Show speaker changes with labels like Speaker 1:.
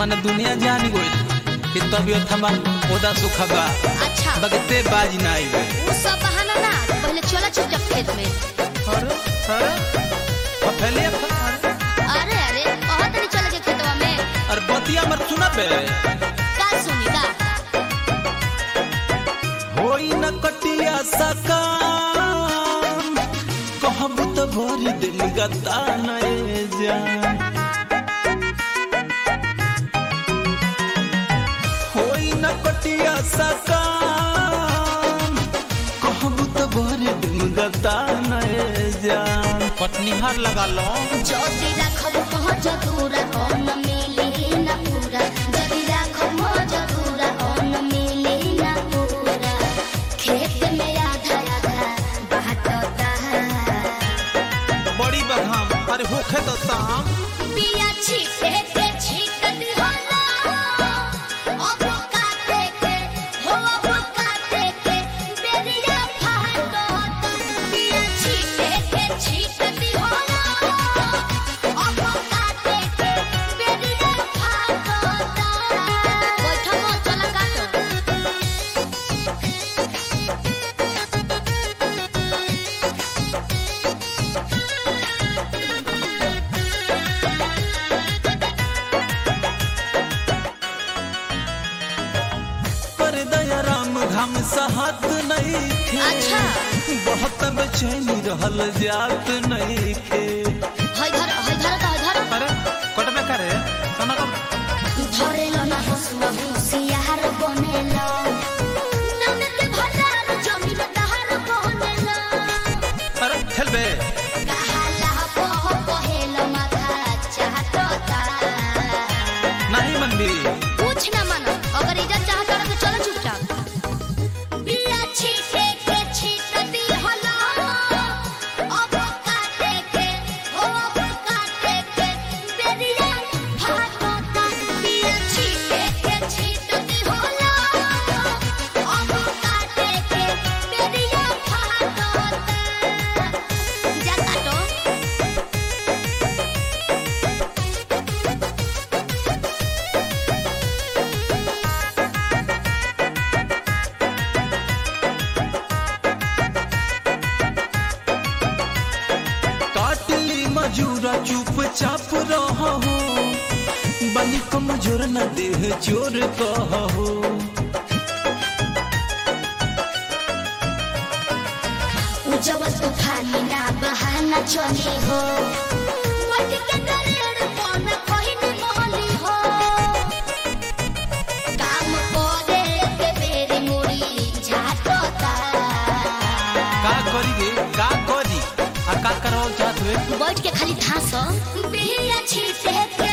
Speaker 1: माने दुनिया जान गइल कि तबियत हमार ओदा सुखा बा
Speaker 2: अच्छा
Speaker 1: बगते बाज ना आई
Speaker 2: वो सब बहाना ना पहले चला चुपचाप खेत में
Speaker 1: अरे अरे अब पहले अब
Speaker 2: अरे अरे बहुत नहीं चले के खेतवा में
Speaker 1: अरे बतिया मत सुना बे
Speaker 2: का सुनी का
Speaker 1: होई न कटिया सकाम कहब तो भरी दिन गता नए जान होई न कटिया सकाम कहब तो भरी दिन गता नए जान पटनिहार लगा लो
Speaker 2: जदी राखब पहुँच दूरा कौन मिली न पूरा जदी राखब पहुँच दूरा कौन मिली न पूरा खेत में आधा आधा बहता
Speaker 1: बड़ी बघाम अरे होखे तो ताम
Speaker 2: बिया छीटे के छीटत होला अब काटे के हो अब काटे के बेरिया फाटो बिया छीटे के छीटत होला अब काटे के बेरिया फाटो बैठो मो चला काटो
Speaker 1: पर दया राम घाम सहत नहीं थे
Speaker 2: अच्छा।
Speaker 1: बहुत बेचैनी रहल जात नहीं थे
Speaker 2: हई धर हई धर का धर
Speaker 1: अरे कटबे करे सोना का
Speaker 2: धरेलो ना हसुआ हुसियार बनेलो ननद के भंडार जमीन दहार बनेलो
Speaker 1: अरे खेलबे
Speaker 2: कहाला बह बहेलो माथा चाहता
Speaker 1: नहीं मंदी
Speaker 2: कुछ ना मानो अगर इज्जत चाहता तो चलो चुपचाप बिया छीटे के छीटती हला अब काटे के हो अब काटे के बेरिया फाटता बिया छीटे के छीटती हला अब काटे के बेरिया फाटता जा काटो
Speaker 1: काटली मजूरा चुपचाप रहो बनी कमजोर न देह जोर कहो
Speaker 2: उजवल तो खाली ना बहाना चली हो मट के दरेड़ पन कहिन मोहली हो काम करे के बेरी मुड़ी झाटता
Speaker 1: का करी गे का करी आ का करवाओ चाहत हुए
Speaker 2: बैठ के खाली धास बिया छीटे के